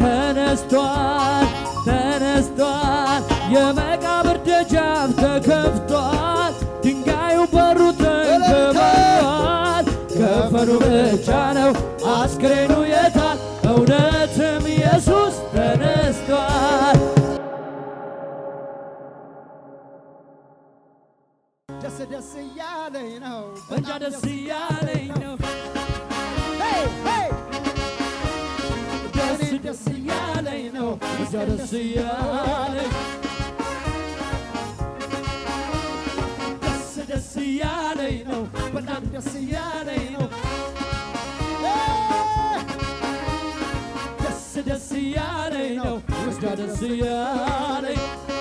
ተነስቷል ተነስቷል የመቃብር ደጃፍ ተከፍቷል ድንጋዩ በሩ ተንከባሏል ከፈኑ ብቻ ነው አስክሬኑ የታል እውነትም ኢየሱስ ተነስቷል ደስ ደስ እያለኝ ነው እንጃ ደስ እያለኝ ነው ሄይ ሄይ ደስ ደስ እያለኝ ነው እንጃ ደስ እያለኝ ደስ ደስ እያለኝ ነው በጣም ደስ እያለኝ ነው ደስ ደስ እያለኝ ነው እንጃ ደስ እያለኝ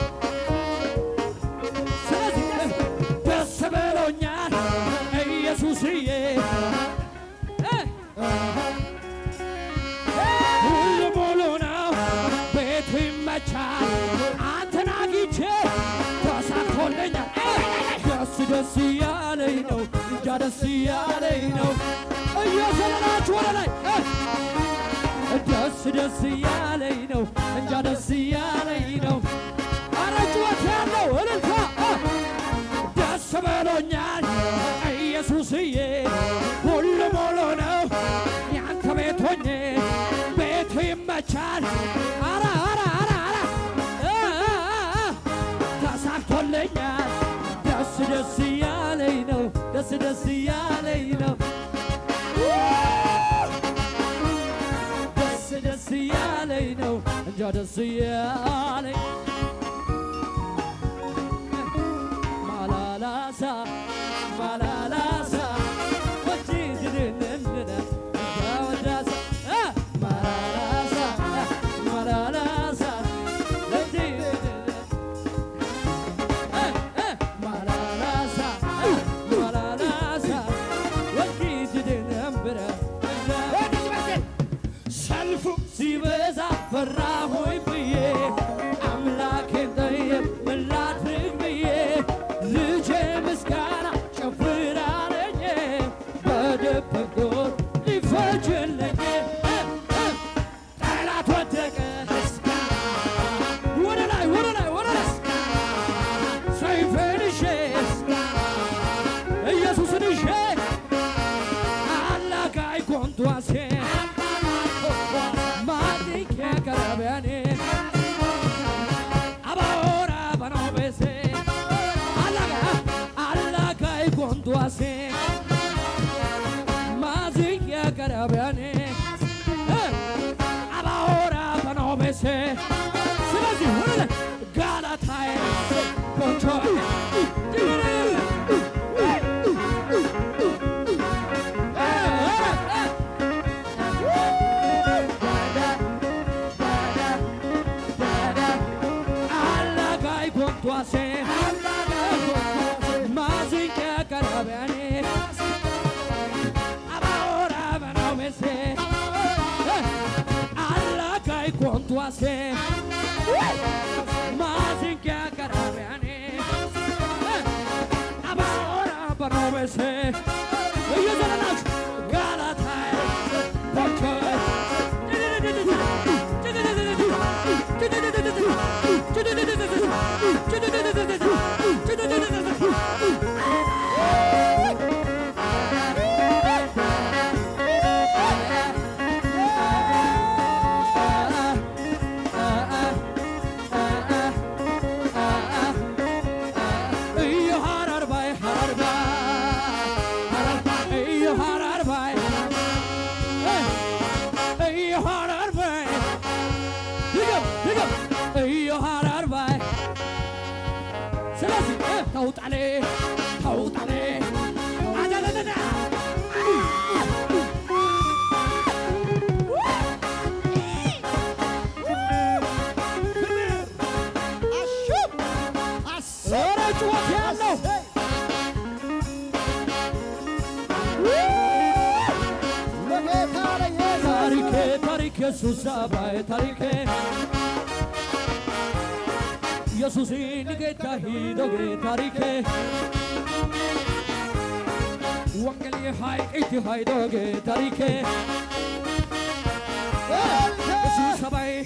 ስለዚህ ደስ ብሎኛል ኢየሱስዬ እ ሁሉ ሙሉ ነው፣ ቤቱ ይመቻል። አንተን አግኝቼ ተሳክቶልኛል። ደስ ደስ እያለኝ ነው፣ እንጃ ደስ እያለኝ ነው። እየዘለላችሁ ወደ ላይ እ ደስ ደስ እያለኝ ነው፣ እንጃ ደስ እያለኝ ነው። አረ ጩኸት ያለው እልልታ እ ደስ ብሎኛል ኢየሱስዬ ሁሉ ሙሉ ነው ያንተ ቤት ሆኜ ቤቱ ይመቻል አረ አረ አረ አረ እ እ እ ተሳክቶልኛል ደስ ደስ እያለኝ ነው ደስ ደስ እያለኝ ነው ደስ ደስ እያለኝ ነው እንጃ ደስ እያለኝ ማላላሳ ማላላሳ ወጪ ድድንንነ እንዳወዳሳ እ ማላላሳ ማላላሳ ወጪ ድድን እ እ ማላላሳ ማላላሳ ወጪ ድድንብረ ሰልፉ ሲበዛ ፈራሆይ ብዬ አምላኬን ጠየቅ ምን ላድርግ ብዬ ልጄ ምስጋና ጨፍራለኝ በደበጎን ሊፈጅልኝ እ እ ጠላት ወደቀ ወደ ላይ ወደ ላይ ወደ ላይ ሰይፌን ይዤ ኢየሱስን ይዤ አላጋይ ኮንቷሴ ማዲኬ ቀረበኔ አባora ባኖቤሴ አላጋ አላጋይ ኮንቷሴ ማዚኬ ቀረበኔ አባora ባኖቤሴ ስለዚህ ወደ ላይ ጋላታዬ ኮንቾ አላጋይ ኮንቷሴ ማዚንቄ ቀረበኔ አባora በናውሜሴ አላጋይ ኮንቷሴ ማዚንቄ ቀረበኔ አባora በናውሜሴ እየዘለላችሁ ጋላታይ ስለዚህ ተውጣሌ ተውጣሌ አዳዳዳ ኧረ ጩኸት ያለው ታሪኬ ታሪኬ ሱሳ ባይ ታሪኬ ኢየሱስን ጌታ ሂዶጌ ታሪኬ ወንጌል ሀይቅ ሀይዶጌ ታሪኬ ኢየሱስ ሰባይ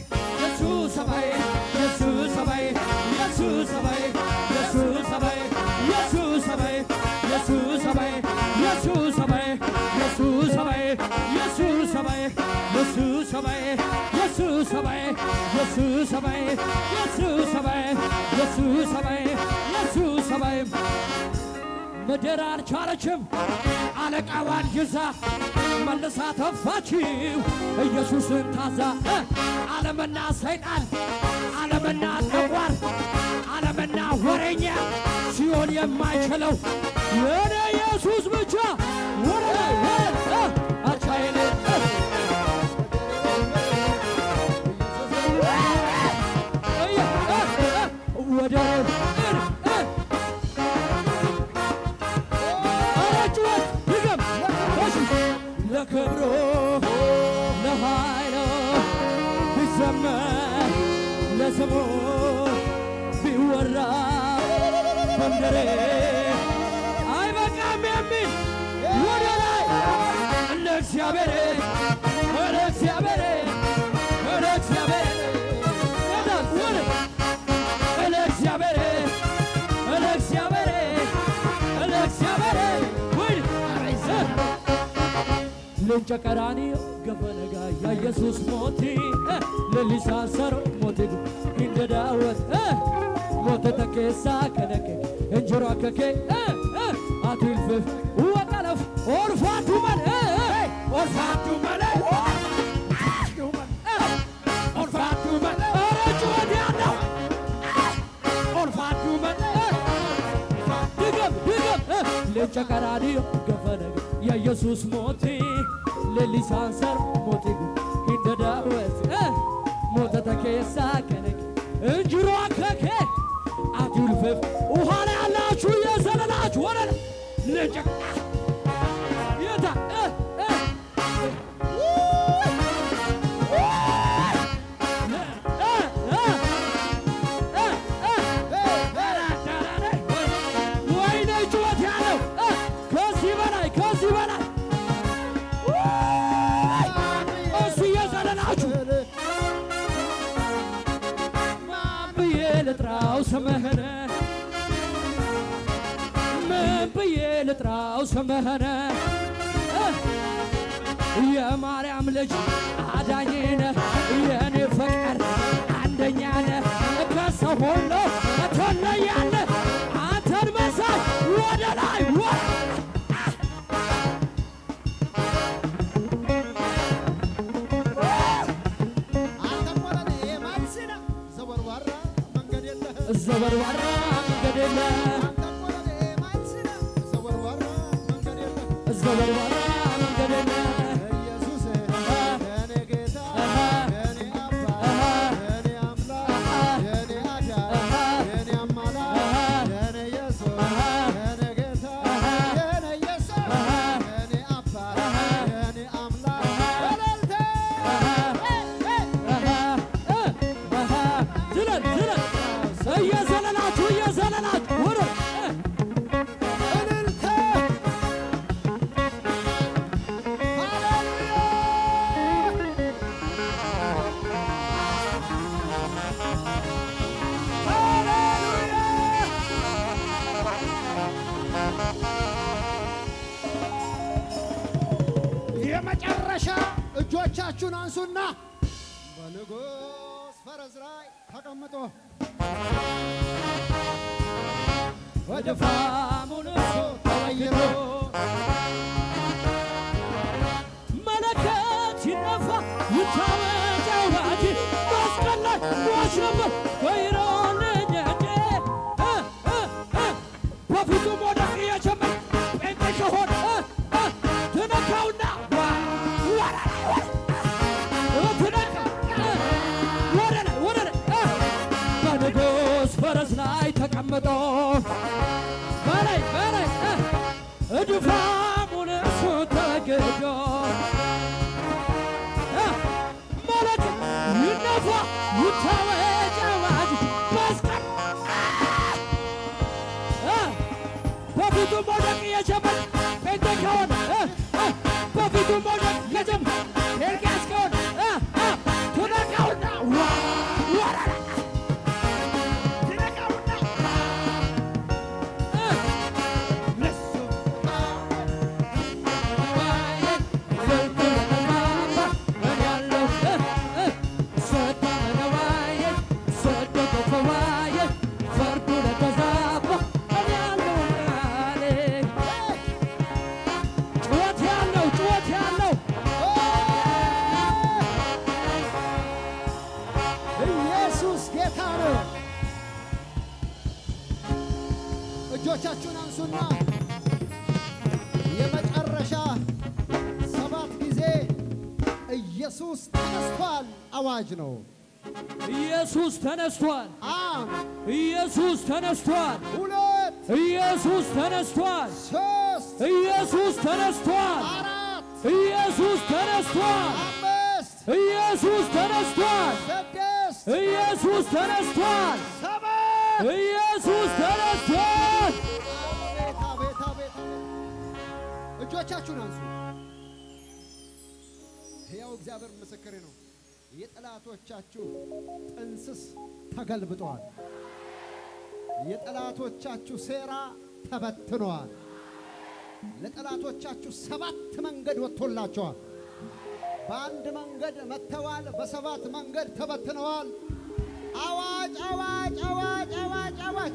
ኢየሱስ ሰማይ ኢየሱስ ሰማይ ኢየሱስ ሰማይ ኢየሱስ ሰማይ ኢየሱስ ሰማይ ምድር አልቻለችም አለቃዋን ይዛ መልሳ ተፋችው ኢየሱስን ታዛ እ ዓለምና ሰይጣን ዓለምና ጠቋር ዓለምና ወሬኛ ሲሆን የማይችለው የኔ ኢየሱስ ብቻ ወደ ላይ ወደ እ አቻይን እ እየ እ እ ወደ እ እ አራጭወት ድገም እሺ ለክብሩ ለኃይሉ ቢዘመር ለስሙ ቢወራ በምድሬ አይበቃም የሚል ወደ ላይ ለእግዚአብሔር ለእግዚአብሔር ለእግዚአብሔር ወደ ለእግዚአብሔር ለእግዚአብሔር ለእግዚአብሔር ወይ ልንጨ ቀራንዮ ገፈነጋ የኢየሱስ ሞቲ ለሊሳሰሮ ሞቲ እንደ ዳወት ሞተ ተኬሳ ከነከ እንጀራ ከኬ አትልፍፍ ወቀለፍ ኦርፋቱ መን ኦርፋቱ መን ኦርፋቱ መን ኧረ ጩኸት ያለው ኦርፋቱ መን ድገም ድገም ልንጨ ቀራንዮ ገፈነጋ የኢየሱስ ሞቲ ለሊሳንሰር ሞቲ እንደ ዳወት ሞተ ተኬሳ ከነከ እንጅሮ ከኬ አትልፍፍ ውሃ ላይ ያላችሁ የዘለላችሁ ወደ ልንጨ የታ እ እ ወይኔ ጩኸት ያለው ከዚህ በላይ ከዚህ በላይ እሱ እየዘለላችሁ ማን ብዬ ልጥራው ስምህን ምን ብዬ ልጥራው ስምህን የማርያም ልጅ አዳኝ ነህ የኔ ፍቅር አንደኛ ነህ ከሰው ሁሉ ትለያለህ አንተን መሳይ ወደ ላይ ወ አንተም ወረኔ ማልሲና ዘወርዋራ መንገድ የለህም ዘበርባራ መንገድ የለ አንተም ወረኔ ማልሲና ዘወርዋራ መንገድ የለህም ዘበርባራ መንገድ የለ ኢየሱስ የኔ ጌታ አሃ የኔ አባት አሃ የኔ አምላክ የኔ አዳኝ የኔ አማላጅ የኔ ኢየሱስ የኔ ጌታ የኔ ኢየሱስ የኔ አባት የኔ አምላክ ወለልተ ዝለል ዝለል እየዘለላችሁ እየዘለላችሁ ወደ እልልታ ሃሌሉያ የመጨረሻ እጆቻችሁን አንሱና በንጉሥ ፈረስ ላይ ተቀምጦ ወደ ድፋሙን ተቀይሮ መለከት ይነፋ ይታወቅ አዋጅ መስቀል ላይ ሟች ነበር ከይሮልኝ እንጂ እ እ እ በፊቱ መውደቅ እየጀመር ጴንጤ ከሆነ እ እ ትነካውና ዋ ወደ ላይ ወደ እ ትነካ እ ወደ ላይ ወደ ላይ እ በንጉሥ ፈረስ ላይ ተቀምጦ በላይ በላይ እ ድፋሙን እሱ ተገዶ ማለት ይነፋ ይታወጅ አዋጅ መስቀል እ በፊቱ መውደቅ የጀመር ጴንጤ ከሆነ እ እ በፊቱ መውደቅ የጀመር ኤርጋስ ከሆነ እ እ ትነካውና ዋ ወረራ ትነካውና እ ለሱ ጌታ ነው። እጆቻችሁን አንሱና የመጨረሻ ሰባት ጊዜ ኢየሱስ ተነስቷል አዋጅ ነው። ኢየሱስ ተነስቷል። አንድ ኢየሱስ ተነስቷል። ሁለት ኢየሱስ ተነስቷል። ሶስት ኢየሱስ ተነስቷል። አራት ኢየሱስ ተነስቷል። አምስት ኢየሱስ ተነስቷል። ስድስት ኢየሱስ ተነስቷል። ሰባት ኢየሱስ ተነስቷል። አቤት አቤት አቤት እጆቻችሁን አንሱ። ሕያው እግዚአብሔር ምስክሬ ነው። የጠላቶቻችሁ ጥንስስ ተገልብጠዋል። የጠላቶቻችሁ ሴራ ተበትነዋል። ለጠላቶቻችሁ ሰባት መንገድ ወጥቶላቸዋል። በአንድ መንገድ መጥተዋል፣ በሰባት መንገድ ተበትነዋል። አዋጅ አዋጅ አዋጅ አዋጅ አዋጅ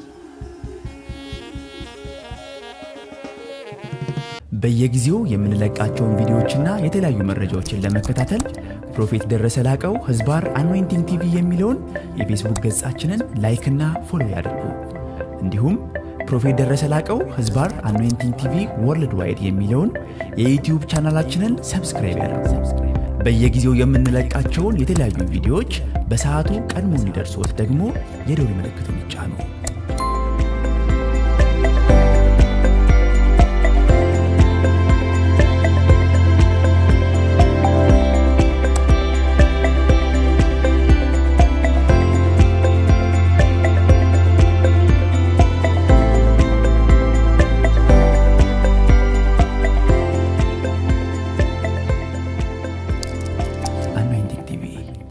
በየጊዜው የምንለቃቸውን ቪዲዮዎችና የተለያዩ መረጃዎችን ለመከታተል ፕሮፌት ደረሰ ላቀው ህዝባር አኖይንቲንግ ቲቪ የሚለውን የፌስቡክ ገጻችንን ላይክና ፎሎ ያድርጉ። እንዲሁም ፕሮፌት ደረሰ ላቀው ህዝባር አኖይንቲንግ ቲቪ ወርልድ ዋይድ የሚለውን የዩትዩብ ቻናላችንን ሰብስክራይብ ያድርጉ። በየጊዜው የምንለቃቸውን የተለያዩ ቪዲዮዎች በሰዓቱ ቀድሞ እንዲደርሶት ደግሞ የደውል ምልክቱን ይጫኑ። አኖይንቲንግ ቲቪ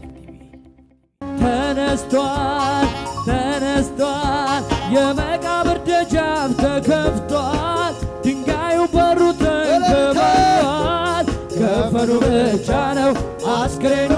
ተነስቷል፣ ተነስቷል። የመቃብር ደጃፍ ተከፍቷል። ድንጋዩ በሩ ተንከባሏል። ከፈኑ ብቻ ነው አስክሬኑ